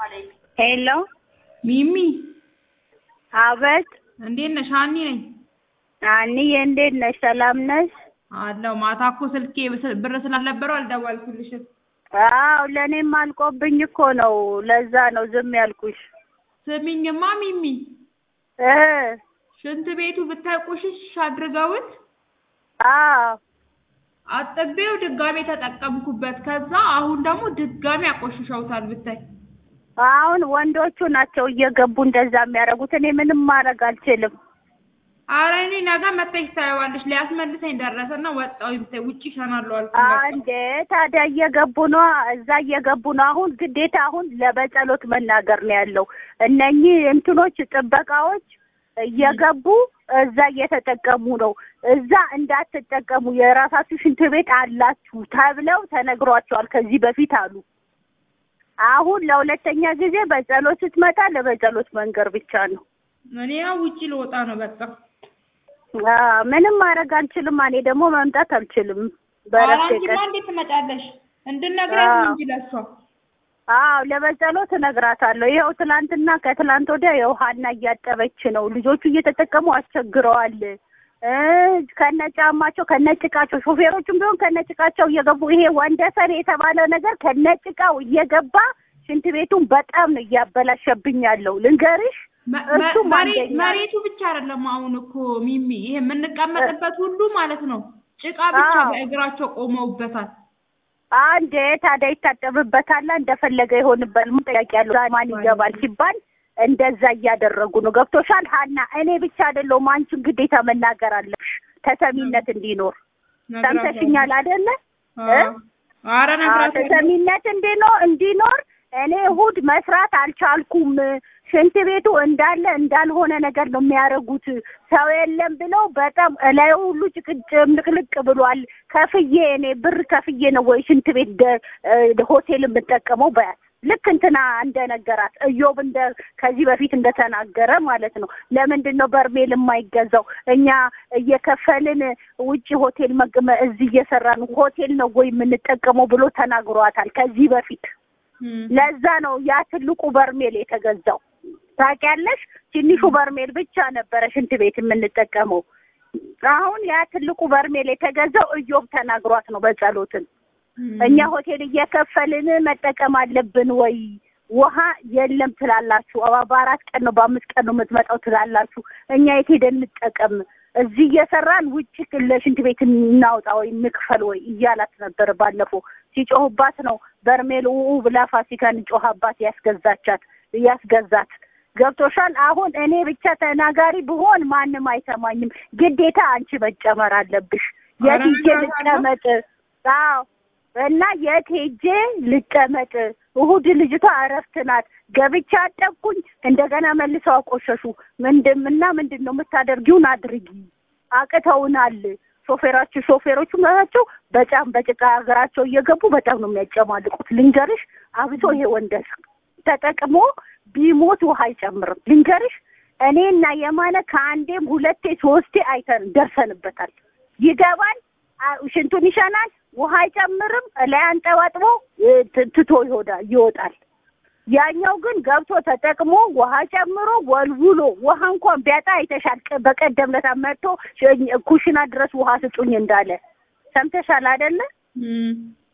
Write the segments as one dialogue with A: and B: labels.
A: ሄሎ
B: ሚሚ
A: አቤት
B: እንዴት ነሽ? ሀኒ ነኝ
A: አንዬ እንዴት ነሽ? ሰላም ነሽ?
B: አለው። ማታ እኮ ስልኬ ብስ- ብር ስላልነበረው አልደወልኩልሽም።
A: አዎ ለእኔም አልቆብኝ እኮ ነው። ለዛ ነው ዝም ያልኩሽ።
B: ስሚኝማ ሚሚ
A: እ
B: ሽንት ቤቱ ብታይ ቁሽሽ አድርገውት
A: አዎ
B: አጥቤው ድጋሜ ተጠቀምኩበት። ከዛ አሁን ደግሞ ድጋሜ አቆሽሸውታል ብታይ።
A: አሁን ወንዶቹ ናቸው እየገቡ እንደዛ የሚያደርጉት። እኔ ምንም ማድረግ አልችልም።
B: አረ እኔ ነገ መጥተሽ ታየዋለሽ። ሊያስመልሰኝ ደረሰና ወጣሁ ብታይ ውጪ እሸናለሁ አልኩኝ። በቃ።
A: አንዴ ታዲያ እየገቡ ነው፣ እዛ እየገቡ ነው። አሁን ግዴታ አሁን ለበጸሎት መናገር ነው ያለው። እነኚህ እንትኖች ጥበቃዎች እየገቡ እዛ እየተጠቀሙ ነው። እዛ እንዳትጠቀሙ የራሳችሁ ሽንት ቤት አላችሁ ተብለው ተነግሯቸዋል ከዚህ በፊት አሉ። አሁን ለሁለተኛ ጊዜ በጸሎት ስትመጣ ለበጸሎት መንገር ብቻ ነው።
B: እኔ ያው ውጪ ልወጣ ነው በቃ።
A: አ ምንም ማድረግ አልችልም። እኔ ደግሞ መምጣት አልችልም።
B: ኧረ
A: በረፍቴ
B: አንቺማ
A: ቀን
B: እንዴት ትመጫለሽ? እንድነግራት
A: አዎ።
B: ነው እንጂ ለሷ
A: አዎ ለበጸሎት እነግራታለሁ። ይኸው ትላንትና ከትላንት ወዲያ ይኸው ሀና እያጠበች ነው። ልጆቹ እየተጠቀሙ አስቸግረዋል። እ ከነጫማቸው ከነጭቃቸው ሾፌሮቹም ቢሆን ከነጭቃቸው እየገቡ ይሄ ወንደሰን የተባለ ነገር ከነጭቃው እየገባ ሽንት ቤቱን በጣም ነው እያበላሸብኝ ያለው ልንገርሽ።
B: መ- መ-
A: እሱም
B: መሬ-
A: አንደኛ
B: መሬቱ ብቻ አይደለም አሁን እኮ ሚሚ ይሄ የምንቀመጥበት ሁሉ ማለት ነው ጭቃ ብቻ
A: አዎ።
B: በእግራቸው ቆመውበታል።
A: አንዴ ታዲያ ይታጠብበታል፣ እንደፈለገ ይሆንበት። ምን ጥያቄ ያለው ማን ይገባል ሲባል እንደዛ እያደረጉ ነው። ገብቶሻል ሀና? እኔ ብቻ አይደለሁም አንቺን ግዴታ መናገር አለብሽ ተሰሚነት እንዲኖር። ሰምተሽኛል አይደለ?
B: አዎ። ኧረ
A: አዎ፣
B: ነግራታለሁ።
A: ተሰሚነት እንዲኖር እንዲኖር እኔ እሑድ መስራት አልቻልኩም። ሽንት ቤቱ እንዳለ እንዳልሆነ ነገር ነው የሚያደርጉት። ሰው የለም ብለው በጣም እላዩ ሁሉ ጭቅጭም ልቅልቅ ብሏል። ከፍዬ እኔ ብር ከፍዬ ነው ወይ ሽንት ቤት ደ- እ ሆቴል የምጠቀመው በያት ልክ እንትና እንደነገራት እዮብ እንደ ከዚህ በፊት እንደተናገረ ማለት ነው። ለምንድን ነው በርሜል የማይገዛው? እኛ እየከፈልን ውጭ ሆቴል መግመ እዚህ እየሰራን ሆቴል ነው ወይ የምንጠቀመው ብሎ ተናግሯታል ከዚህ በፊት።
B: እም።
A: ለዛ ነው ያ ትልቁ በርሜል የተገዛው። ታውቂያለሽ፣ ትንሹ በርሜል ብቻ ነበረ ሽንት ቤት የምንጠቀመው። አሁን ያ ትልቁ በርሜል የተገዛው እዮብ ተናግሯት ነው በጸሎትን
B: እም።
A: እኛ ሆቴል እየከፈልን መጠቀም አለብን ወይ? ውሃ የለም ትላላችሁ። አባ በአራት ቀን ነው በአምስት ቀን ነው የምትመጣው ትላላችሁ። እኛ የት ሄደን እንጠቀም? እዚህ እየሰራን ውጭ ለሽንት ቤት እናውጣ ወይ እንክፈል ወይ እያላት ነበር። ባለፈው ሲጮህባት ነው በርሜል ኡ ብላ ፋሲካን ጮሃባት ያስገዛቻት ያስገዛት። ገብቶሻል? አሁን እኔ ብቻ ተናጋሪ ብሆን ማንም አይሰማኝም። ግዴታ አንቺ መጨመር አለብሽ። የት
B: ኧረ
A: ሄጄ
B: እነግራታለሁ።
A: ልቀመጥ? አዎ እና የት ሄጄ ልቀመጥ? እሑድ ልጅቷ እረፍት ናት። ገብቻ አጠብኩኝ፣ እንደገና መልሰው አቆሸሹ። ምንድን እና ምንድን ነው የምታደርጊውን አድርጊ፣ አቅተውናል። ሾፌራችሁ ሾፌሮቹ ናቸው በጣም በጭቃ ሀገራቸው እየገቡ በጣም ነው የሚያጨማልቁት። ልንገርሽ፣ አብሶ ይሄ ወንደስ ተጠቅሞ ቢሞት ውሃ አይጨምርም። ልንገርሽ፣ እኔና የማነ ከአንዴም ሁለቴ ሶስቴ አይተን ደርሰንበታል። ይገባል አ- ሽንቱን ይሸናል፣ ውሃ አይጨምርም፣ ላይ አንጠባጥቦ እ፣ ት- ትቶ ይሆዳል ይወጣል። ያኛው ግን ገብቶ ተጠቅሞ ውሃ ጨምሮ ወልውሎ ውሃ እንኳን ቢያጣ አይተሻል። ቀ- በቀደም ለታ መጥቶ ሽ- ኩሽና ድረስ ውሃ ስጡኝ እንዳለ ሰምተሻል አይደለ?
B: እም።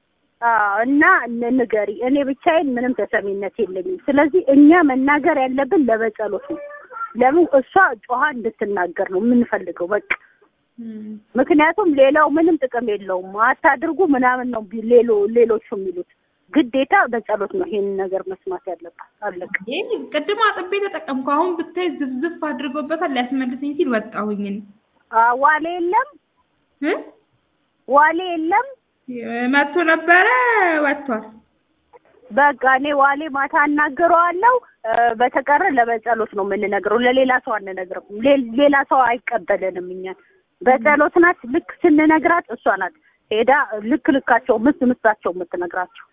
A: አዎ እና ን- ንገሪ። እኔ ብቻዬን ምንም ተሰሚነት የለኝም። ስለዚህ እኛ መናገር ያለብን ለበጸሎት ነው። ለምን እሷ ጮሃ እንድትናገር ነው የምንፈልገው በቃ
B: እም።
A: ምክንያቱም ሌላው ምንም ጥቅም የለውም። አታድርጉ ምናምን ነው ቢ- ሌሎ ሌሎቹ የሚሉት። ግዴታ በጸሎት ነው ይሄን ነገር መስማት ያለባት። አለቀ።
B: ይሄ ቅድም አጥቤ ተጠቀምኩ። አሁን ብታይ ዝፍዝፍ አድርጎበታል። ሊያስመልሰኝ ሲል ወጣሁኝ እኔ።
A: አ፣ ዋሌ የለም
B: እ?
A: ዋሌ የለም።
B: መጥቶ ነበረ ወጥቷል።
A: በቃ እኔ ዋሌ ማታ አናግረዋለሁ። እ፣ በተቀረ ለበጸሎት ነው የምንነግረው፣ ለሌላ ሰው አንነግርም። ሌ- ሌላ ሰው አይቀበለንም እኛን። በጸሎት ናት ልክ ስንነግራት እሷ ናት ሄዳ ልክ ልካቸው ምስ ምስታቸው የምትነግራቸው።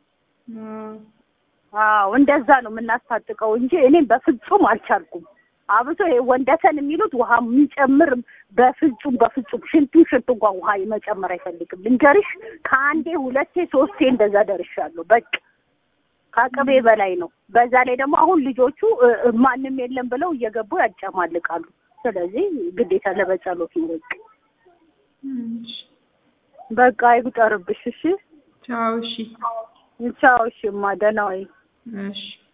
A: አዎ እንደዛ ነው የምናስታጥቀው እንጂ እኔም በፍጹም አልቻልኩም። አብሶ ይሄ ወንደሰን የሚሉት ውሃ የሚጨምር በፍጹም በፍጹም ሽንቱ ሽንቱ እንኳን ውሃ መጨመር አይፈልግም። ልንገርሽ ከአንዴ ሁለቴ ሶስቴ እንደዛ ደርሻለሁ። በቃ ከአቅሜ በላይ ነው። በዛ ላይ ደግሞ አሁን ልጆቹ እ፣ እ፣ ማንም የለም ብለው እየገቡ ያጨማልቃሉ። ስለዚህ ግዴታ ለበጸሎት ነው። በቃ
B: እሺ
A: በቃ አይጉጠርብሽ። እሺ
B: ቻው። እሺ
A: ቻው። እሺ እማ ደህና ወይ
B: እሺ